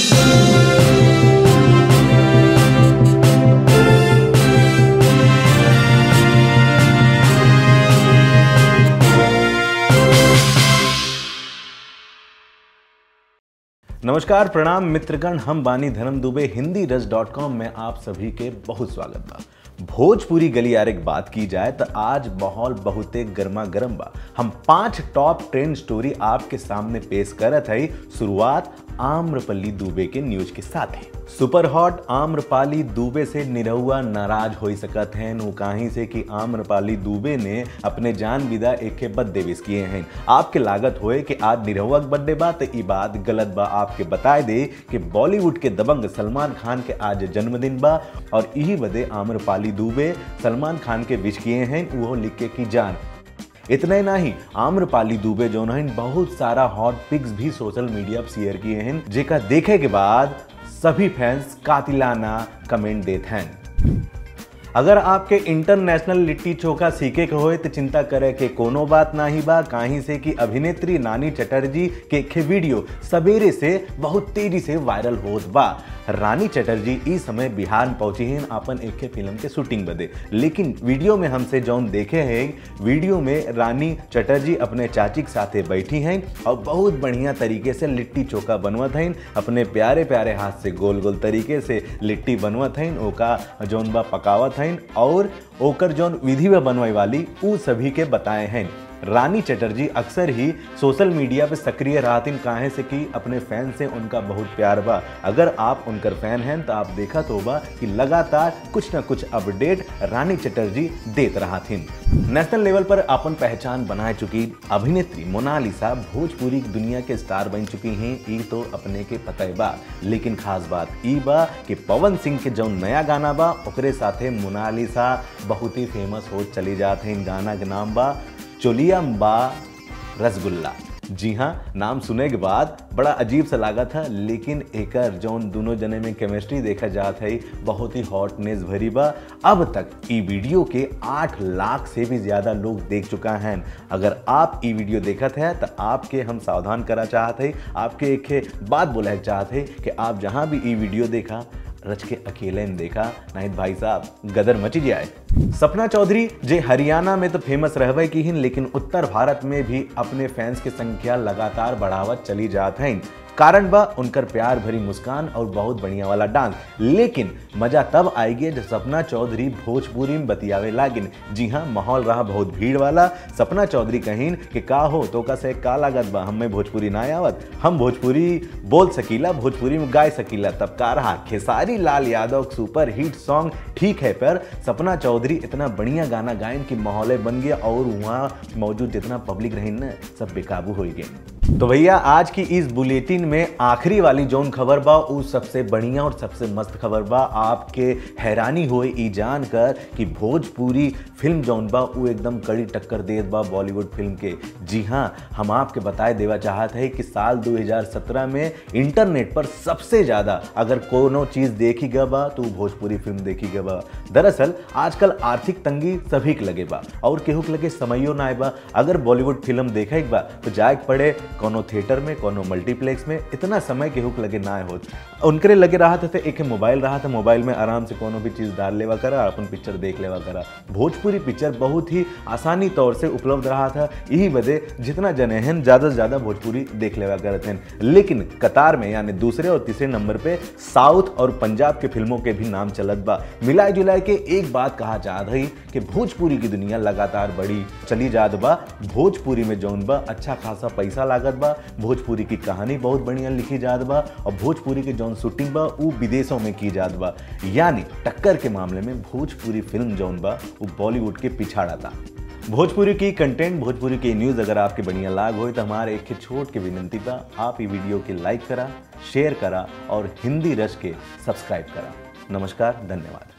नमस्कार प्रणाम मित्रगण हम बानी धर्म दुबे हिंदी रस डॉट कॉम में आप सभी के बहुत स्वागत बा भोजपुरी गलियारे की बात की जाए तो आज माहौल बहुते गर्मा गर्म बा हम पांच टॉप ट्रेंड स्टोरी आपके सामने पेश करत हई शुरुआत आम्रपल्ली दुबे के न्यूज के साथ है सुपर हॉट आम्रपाली दुबे से निरहुआ नाराज हो सकत हैं नु काहीं से कि आम्रपाली दुबे ने अपने जान विदा एक के बर्थडे विश किए हैं आपके लागत होए कि आज निरहुआ के बर्थडे बा तो ई बात गलत बा आपके बताए दे कि बॉलीवुड के दबंग सलमान खान के आज जन्मदिन बा और यही बदे आम्रपाली दुबे सलमान खान के विश किए हैं वो लिख के की जान इतना ही नहीं आम्रपाली दुबे जो हैं बहुत सारा हॉट पिक्स भी सोशल मीडिया पर शेयर किए हैं जेका देखे के बाद सभी फैंस कातिलाना कमेंट देते हैं अगर आपके इंटरनेशनल लिट्टी चोखा सीखे के होए तो चिंता करे के कोनो बात ना ही बा काहीं से कि अभिनेत्री नानी चटर्जी के के वीडियो सवेरे से बहुत तेजी से वायरल होत बा रानी चटर्जी इस समय बिहार में पहुंची हैं अपन एक के फिल्म के शूटिंग बदे लेकिन वीडियो में हमसे जौन देखे हैं वीडियो में रानी चटर्जी अपने चाची के साथे बैठी हैं और बहुत बढ़िया तरीके से लिट्टी चोखा बनवत हैं अपने प्यारे प्यारे हाथ से गोल गोल तरीके से लिट्टी बनवत हैं ओका जौन बा पकावत हैं और ओकर जौन विधि में बनवाई वाली उ सभी के बताए हैं रानी चटर्जी अक्सर ही सोशल मीडिया पे सक्रिय रहतिन काहे से कि अपने फैन से उनका बहुत प्यार बा अगर आप उनकर फैन हैं तो आप देखा तो बा कि लगातार कुछ ना कुछ अपडेट रानी चटर्जी देत रहथिन नेशनल लेवल पर अपन पहचान बनाए चुकी अभिनेत्री मोनालिसा भोजपुरी की दुनिया के स्टार बन चुकी हैं ई तो अपने के पता बा लेकिन खास बात ई बा कि पवन सिंह के जो नया गाना बा ओकरे साथे मोनालिसा बहुत ही फेमस हो चली जाते हैं गाना के नाम बा चोलियम्बा रसगुल्ला जी हाँ नाम सुने के बाद बड़ा अजीब सा लगा था लेकिन एकर जौन दोनों जने में केमिस्ट्री देखा जात है बहुत ही हॉटनेस भरी बा अब तक ई वीडियो के आठ लाख से भी ज़्यादा लोग देख चुका हैं अगर आप ई वीडियो देखत है तो आपके हम सावधान करा चाहते आपके एक बात बोला चाहते कि आप जहाँ भी ई वीडियो देखा रच के अकेले ने देखा नहीं भाई साहब गदर मची जाए सपना चौधरी जे हरियाणा में तो फेमस रहबे की हिन लेकिन उत्तर भारत में भी अपने फैंस की संख्या लगातार बढ़ावत चली जात हैं कारण बा उनकर प्यार भरी मुस्कान और बहुत बढ़िया वाला डांस लेकिन मजा तब आएगी जब सपना चौधरी भोजपुरी में बतियावे लागिन जी हाँ माहौल रहा बहुत भीड़ वाला सपना चौधरी कहीन कि का हो तो का से का लागत बा हमें भोजपुरी ना आवत हम भोजपुरी बोल सकीला भोजपुरी में गाय सकीला तब का रहा Khesari Lal Yadav super hit song ठीक है पर सपना चौधरी इतना बढ़िया गाना गायन की माहौल बन गया और वहाँ मौजूद जितना पब्लिक रही ना सब बेकाबू हो गए तो भैया आज की इस बुलेटिन में आखिरी वाली जोन खबर बा उ सबसे बढ़िया और सबसे मस्त खबर बा आपके हैरानी होए ई जान कर कि भोजपुरी फिल्म जौन बा उ एकदम कड़ी टक्कर देत बा बॉलीवुड फिल्म के जी हाँ हम आपके बताए देवा चाहते हैं कि साल 2017 में इंटरनेट पर सबसे ज़्यादा अगर कोनो चीज़ देखी गया बा तो भोजपुरी फिल्म देखी गया बा दरअसल आजकल आर्थिक तंगी सभी के लगे बा और केहू के लगे समयो ना आए बा अगर बॉलीवुड फिल्म देखे बा तो जाए पड़े कोनो थिएटर में कोनो मल्टीप्लेक्स में इतना समय केहू के लगे ना होत उनके लगे रहा था एक मोबाइल रहा था मोबाइल में आराम से कोनो भी चीज़ डाल लेवा करा अपन पिक्चर देख लेवा करा भोजपुरी पिक्चर बहुत ही आसानी तौर से उपलब्ध रहा था यही वजह जितना जने हैं ज़्यादा से ज़्यादा भोजपुरी देख लेवा करते हैं लेकिन कतार में यानी दूसरे और तीसरे नंबर पे साउथ और पंजाब के फिल्मों के भी नाम चलत बा मिलाए जुलाए के एक बात कहा जात है कि भोजपुरी की दुनिया लगातार बड़ी चली जात बा भोजपुरी में जौन बा अच्छा खासा पैसा लागत बा भोजपुरी की कहानी बहुत बढ़िया लिखी जात बा और भोजपुरी के जौन शूटिंग बा वो विदेशों में की जात बा यानी टक्कर के मामले में भोजपुरी फिल्म जौन बा वो बॉलीवुड के पिछाड़ा था भोजपुरी की कंटेंट भोजपुरी की न्यूज़ अगर आपके बढ़िया लाग हो तो हमारे एक छोट की विनंती बा आप ये वीडियो के लाइक करा शेयर करा और हिंदी रस के सब्सक्राइब करा नमस्कार धन्यवाद